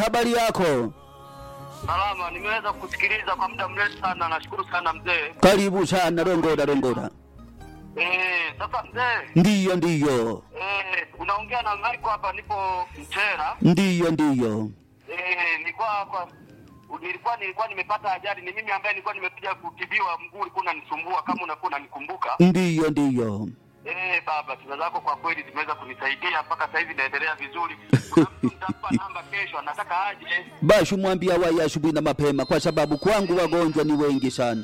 habari yako? Salama, nimeweza kusikiliza kwa muda mrefu sana. Nashukuru sana mzee. Karibu sana, rongoda rongoda. Eh, sasa mzee, Ndiyo, ndiyo, eh, unaongea na Mariko hapa, nipo Mtera. ndiyo, ndiyo. Eh, nilikuwa kwa nilikuwa nilikuwa nimepata ajali, ni mimi ambaye nilikuwa nimekuja kutibiwa, mguu ulikuwa unanisumbua kama unakuwa unanikumbuka. Ndiyo, ndiyo. Eh, baba, tiba zako kwa kweli zimeweza kunisaidia mpaka sasa hivi naendelea vizuri. Kuna mtu nitampa namba kesho, anataka aje. Bashu mwambia waye asubuhi na mapema, kwa sababu kwangu wagonjwa ni wengi sana.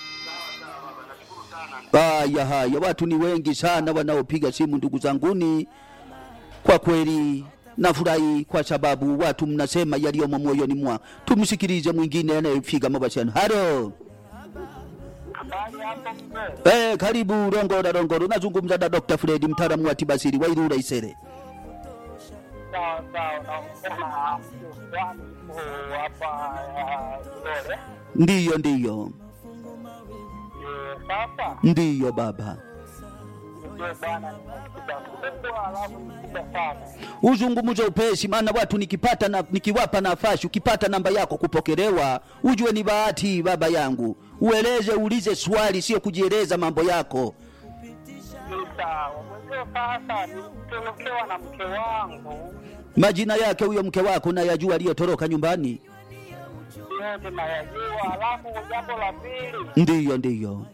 Haya haya, watu ni wengi sana wanaopiga simu, ndugu zanguni. Kwa kweli nafurahi kwa sababu watu mnasema yaliyomo moyoni mwa. Tumsikilize mwingine anayepiga mabashano. Halo. Habari hapo mzee? Eh, karibu Rongora Rongoro. Nazungumza na Dr. Fred mtaalamu wa tibasiri wa Ilula Isere. Sawa sawa, naongea na mtu fulani yuko hapa ya Ilole. Ndiyo, ndiyo, Eh, Sasa ndiyo baba. ndio bwana, nimekuja kubwa alafu nikuja sana. uzungumze upesi, maana watu nikipata na, nikiwapa nafasi, ukipata namba yako kupokelewa, ujue ni bahati baba yangu. Ueleze, ulize swali, sio kujieleza mambo yako. Ni sawa mwenzio. Sasa nilitorokewa na mke wangu, Majina yake huyo mke wako nayajua, aliyotoroka nyumbani. yote nayajua. Alafu jambo la pili, Ndiyo, ndiyo,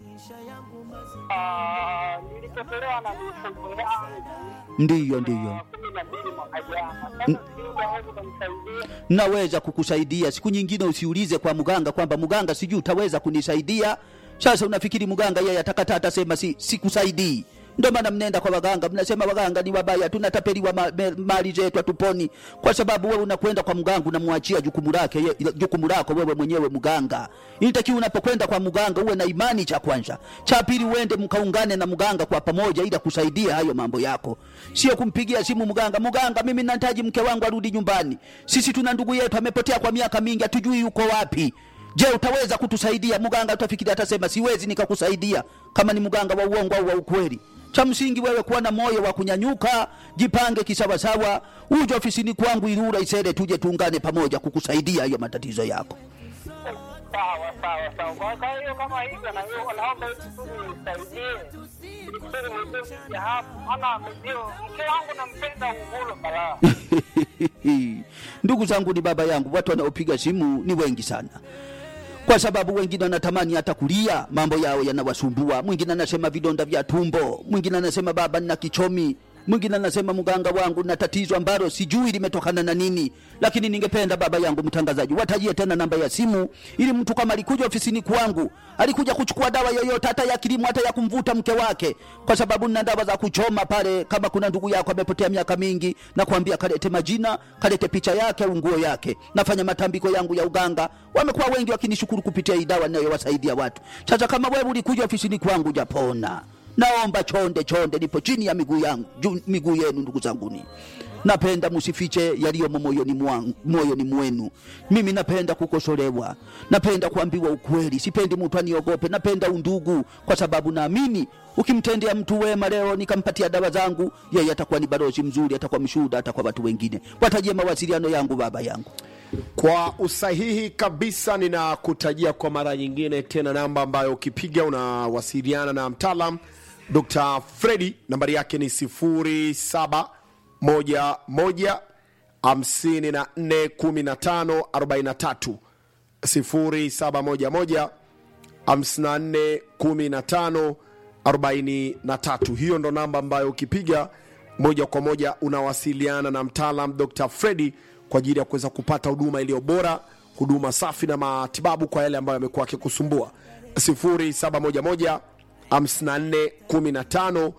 ah, nilipotelewa na mifugo yangu ndiyo, ndiyo. kumi na mbili mwaka jana. Sasa sijui unaweza kunisaidia. Naweza kukusaidia siku nyingine, usiulize kwa mganga kwamba mganga, sijui utaweza kunisaidia. Sasa unafikiri mganga yeye atakata atasema si sikusaidii? Ndio maana mnenda kwa waganga, mnasema waganga ni wabaya, tunatapeliwa ma, me, mali zetu hatuponi, kwa sababu wewe unakwenda kwa mganga unamwachia jukumu lake ye- jukumu lako wewe mwenyewe mganga. Inatakiwa unapokwenda kwa mganga uwe na imani, cha kwanza. Cha pili, uende mkaungane na mganga kwa pamoja, ili kusaidia hayo mambo yako, sio kumpigia simu mganga, mganga, mimi nahitaji mke wangu arudi nyumbani, sisi tuna ndugu yetu amepotea kwa miaka mingi, hatujui yuko wapi. Je, utaweza kutusaidia? Mganga utafikiri atasema siwezi nikakusaidia, kama ni mganga wa uongo au wa ukweli. Cha msingi wewe kuwa na moyo wa kunyanyuka, jipange kisawasawa, uje ofisini kwangu Ilula Isere, tuje tuungane pamoja kukusaidia hiyo matatizo yako. Sawa sawa sawa. Kwa kwa hiyo kama hivyo, na hiyo naomba hivi tu nisaidie ili kusudi mwenzio nije hapo, maana mwenzio mke wangu nampenda uvulo balaa. Ndugu zangu, ni baba yangu, watu wanaopiga simu ni wengi sana, kwa sababu wengine wanatamani hata kulia, mambo yao yanawasumbua. Mwingine anasema vidonda vya tumbo, mwingine anasema baba, nina kichomi, mwingine anasema mganga wangu na tatizo ambalo sijui limetokana na nini. Lakini ningependa baba yangu mtangazaji, watajie tena namba ya simu, ili mtu kama alikuja ofisini kwangu, alikuja kuchukua dawa yoyote, hata ya kilimo, hata ya kumvuta mke wake, kwa sababu nina dawa za kuchoma pale. Kama kuna ndugu yako amepotea miaka mingi, na kuambia kalete majina, kalete picha yake au nguo yake. Nafanya matambiko yangu ya uganga, wamekuwa wengi wakinishukuru kupitia hii dawa ninayowasaidia watu. Sasa kama wewe ulikuja ofisini kwangu japona, naomba chonde chonde, nipo chini ya miguu yangu juu miguu yenu, ndugu zanguni. Napenda msifiche yaliyomo moyoni mwangu, moyoni mwenu. Mimi napenda kukosolewa, napenda kuambiwa ukweli, sipendi mtu aniogope. Napenda undugu, kwa sababu naamini ukimtendea mtu wema leo, nikampatia dawa zangu, yeye atakuwa ni balozi mzuri, atakuwa mshuhuda hata kwa watu wengine. Watajie mawasiliano yangu, baba yangu. Kwa usahihi kabisa, ninakutajia kwa mara nyingine tena namba ambayo ukipiga unawasiliana na mtaalam Dr. Fredi. Nambari yake ni 0711 54 15 43 0711 54 15 43. Hiyo ndo namba ambayo ukipiga moja kwa moja unawasiliana na mtaalam Dr. Fredi kwa ajili ya kuweza kupata huduma iliyo bora, huduma safi na matibabu kwa yale ambayo yamekuwa akikusumbua. 0711 54 15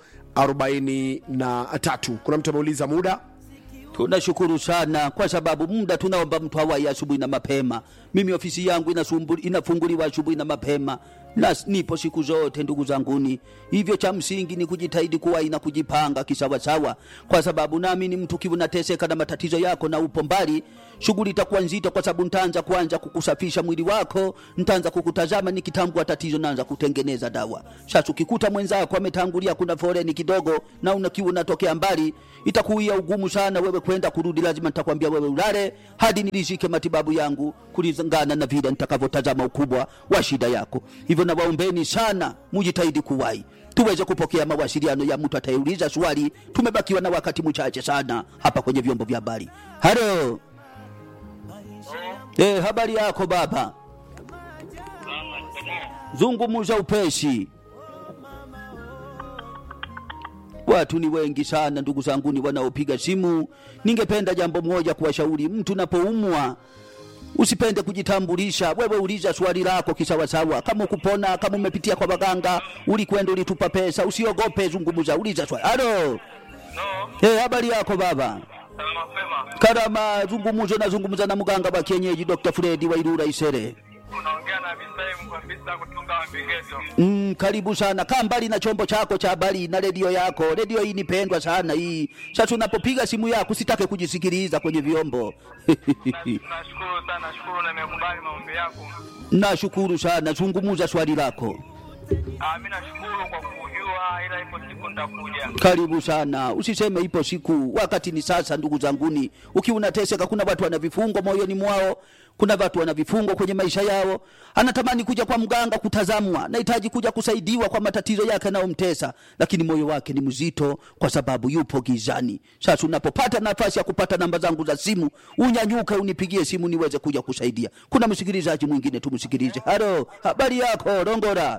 43. Kuna mtu ameuliza muda Tunashukuru sana kwa sababu muda tunaomba mtu awai asubuhi na mapema. Mimi ofisi yangu inasumbuli- inafunguliwa asubuhi na mapema, na nipo siku zote ndugu zanguni. Hivyo cha msingi ni kujitahidi kuwahi na kujipanga kisawasawa, kwa sababu naamini mtu kiwa unateseka na matatizo yako na upo mbali, shughuli itakuwa nzito, kwa sababu ntaanza kuanza kukusafisha mwili wako, ntaanza kukutazama, nikitambua tatizo naanza kutengeneza dawa. Sasa ukikuta mwenzako ametangulia, kuna foreni kidogo na unakiwa unatokea mbali, itakuia ugumu sana wewe kwenda kurudi. Lazima nitakwambia wewe ulale hadi nilishike matibabu yangu kulingana na vile nitakavyotazama ukubwa wa shida yako. Hivyo nawaombeni sana mujitahidi kuwahi tuweze kupokea mawasiliano ya mtu atayeuliza swali. Tumebakiwa na wakati mchache sana hapa kwenye vyombo vya habari. Halo, eh, habari yako baba? Zungumuza upesi. Watu ni wengi sana ndugu zanguni wanaopiga simu. Ningependa jambo moja kuwashauri, mtu napoumwa usipende kujitambulisha. Wewe uliza swali lako kisawasawa, kama ukupona, kama umepitia kwa waganga, ulikwenda ulitupa pesa, usiogope, zungumuza, uliza swali. Halo, No, hey, habari yako baba? sana mapema. Karama, zungumuzo na zungumuza na mganga wa kienyeji Dr. Fredi Wairura Isere. Unaongea na Bisai Mkwambisa kutunga Mapengezo. Mm, karibu sana. Kaa mbali na chombo chako cha habari na redio yako. Redio hii ni pendwa sana hii. Sasa unapopiga simu yako usitake kujisikiliza kwenye vyombo. Na- Nashukuru sana, nashukuru na nimekubali maombi yako. Nashukuru sana. Zungumuza swali lako. Ah, mimi nashukuru kwa kujua, ila ipo siku nitakuja. Karibu sana. Usiseme ipo siku, wakati ni sasa. Ndugu zanguni, ukiwa unateseka, kuna watu wana vifungo moyoni mwao, kuna watu wana vifungo kwenye maisha yao. Anatamani kuja kwa mganga kutazamwa, nahitaji kuja kusaidiwa kwa matatizo yake yanayomtesa, lakini moyo wake ni mzito kwa sababu yupo gizani. Sasa unapopata nafasi ya kupata namba zangu za simu, unyanyuke unipigie simu niweze kuja kusaidia. Kuna msikilizaji mwingine, tumsikilize. Halo, habari yako Rongora?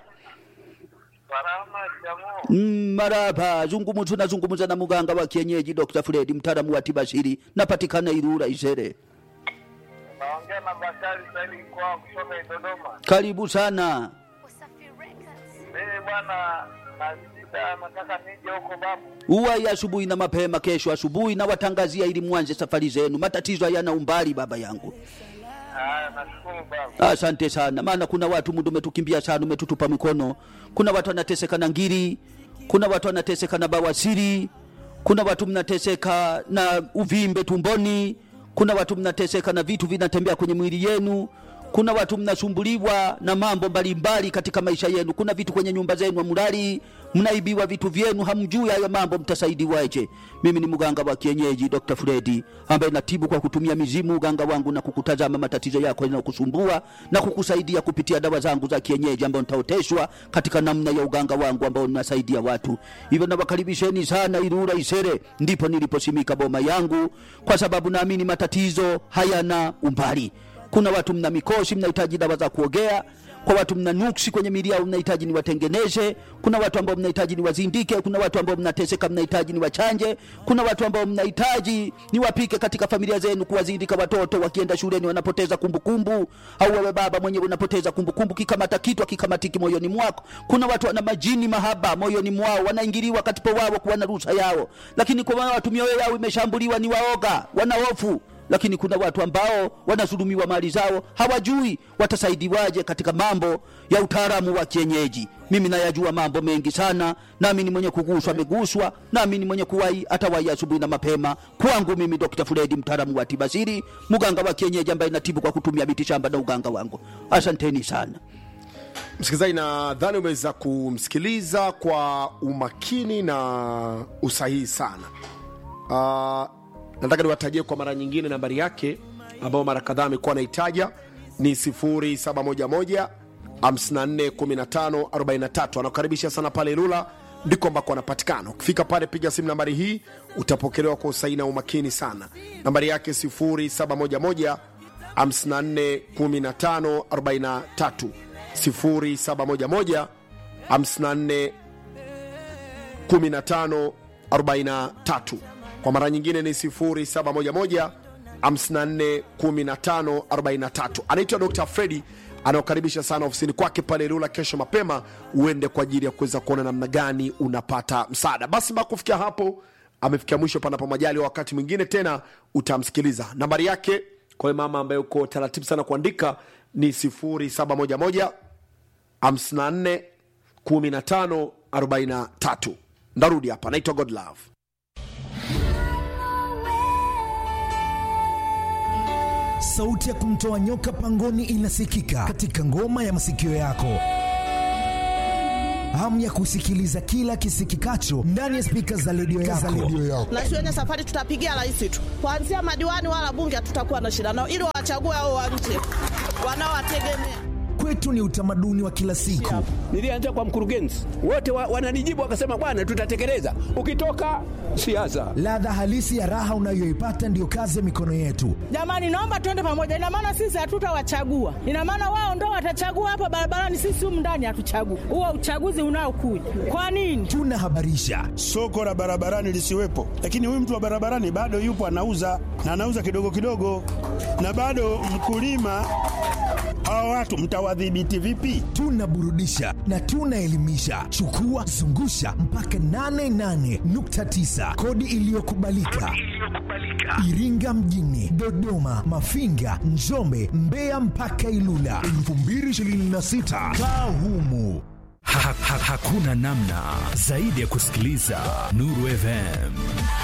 Salama jamaa. Mm, maraba zungumuzu nazungumuza na muganga wa kienyeji Dr. Fred mtaalamu wa tiba asili napatikana Ilula Isere. Naongea na Bakari Saidi kwa kutoka Dodoma. Karibu sana. Mimi bwana na shida, nataka nije huko babu. Uwai asubuhi na mapema kesho asubuhi na watangazia ili mwanze safari zenu. Matatizo hayana umbali baba yangu. Ah, nashukuru babu. Asante sana, maana kuna watu muda umetukimbia sana, umetutupa mikono. Kuna watu wanateseka na ngiri, kuna watu wanateseka na bawasiri, kuna watu mnateseka na uvimbe tumboni, kuna watu mnateseka na vitu vinatembea kwenye mwili yenu, kuna watu mnasumbuliwa na mambo mbalimbali katika maisha yenu. Kuna vitu kwenye nyumba zenu hamulali, mnaibiwa vitu vyenu, hamjui hayo mambo, mtasaidiwaje? Mimi ni mganga wa kienyeji Dr. Fredi ambaye natibu kwa kutumia mizimu, uganga wangu na kukutazama matatizo yako yanayokusumbua na kukusaidia kupitia dawa zangu za kienyeji ambao nitaoteshwa katika namna ya uganga wangu ambao ninasaidia watu. Hivyo nawakaribisheni sana Ilula Isere, ndipo niliposimika boma yangu, kwa sababu naamini matatizo hayana umbali. Kuna watu mna mikosi, mnahitaji dawa za kuogea. Kwa watu mna nuksi kwenye miili yao, mnahitaji niwatengeneze. Kuna watu ambao mnahitaji niwazindike. Kuna watu ambao mnateseka, mnahitaji niwachanje. Kuna watu ambao mnahitaji niwapike katika familia zenu, kuwazindika watoto wakienda shuleni wanapoteza kumbukumbu, au wewe baba mwenyewe unapoteza kumbukumbu, kikamata kitu akikamatiki moyoni mwako. Kuna watu wana majini mahaba moyoni mwao, wanaingiliwa katika wao kuwa na ruhusa yao, lakini kwa watu mioyo yao imeshambuliwa, ni waoga, wana hofu lakini kuna watu ambao wanadhulumiwa mali zao, hawajui watasaidiwaje katika mambo ya utaalamu wa kienyeji. Mimi nayajua mambo mengi sana, nami ni mwenye kuguswa ameguswa, nami ni mwenye kuwai atawahi asubuhi na mapema. Kwangu mimi Dr. Fredi, mtaalamu wa tiba asili, mganga wa kienyeji ambaye natibu kwa kutumia miti shamba na uganga wangu. Asanteni sana. msikilizaji nadhani umeweza kumsikiliza kwa umakini na usahihi sana uh, nataka niwatajie kwa mara nyingine nambari yake ambayo mara kadhaa amekuwa anaitaja ni 711 541543 anakukaribisha sana pale ilula ndiko ambako anapatikana ukifika pale piga simu nambari hii utapokelewa kwa usahihi na umakini sana nambari yake 711 541543 0711 54 1543 kwa mara nyingine ni 0711 541543 anaitwa dr fredi anaokaribisha sana ofisini kwake pale Ilula kesho mapema, uende kwa ajili ya kuweza kuona namna gani unapata msaada. Basi mpaka kufikia hapo, amefikia mwisho. Panapo majali, wakati mwingine tena utamsikiliza. Nambari yake kwa hiyo mama ambaye uko taratibu sana kuandika ni 0711 54 15 43 ndarudi hapa naitwa godlove sauti ya kumtoa nyoka pangoni inasikika katika ngoma ya masikio yako hamu ya kusikiliza kila kisikikacho ndani ya spika za redio yako. na siwenye safari tutapigia rais tu, kuanzia madiwani wala bunge hatutakuwa na shida nao, ili wawachague hao wa nje wanaowategemea. Kwetu ni utamaduni wa kila siku. Nilianza kwa mkurugenzi, wote wa, wananijibu wakasema, bwana, tutatekeleza. Ukitoka siasa, Ladha halisi ya raha unayoipata ndiyo kazi ya mikono yetu. Jamani, naomba tuende pamoja. Ina maana sisi hatutawachagua, ina maana wao ndo watachagua hapa barabarani, sisi humu ndani hatuchagui. Huo uchaguzi unaokuja kwa nini? Tunahabarisha, soko la barabarani lisiwepo, lakini huyu mtu wa barabarani bado yupo anauza na anauza kidogo kidogo, na bado mkulima. Hawa watu mtawadhibiti vipi? tunaburudisha na tunaelimisha. Chukua zungusha mpaka 88.9 kodi iliyokubalika Iringa mjini, Dodoma, Mafinga, Njombe, Mbeya mpaka Ilula 2026 kaa humu. Ha, ha, hakuna namna zaidi ya kusikiliza Nuru FM.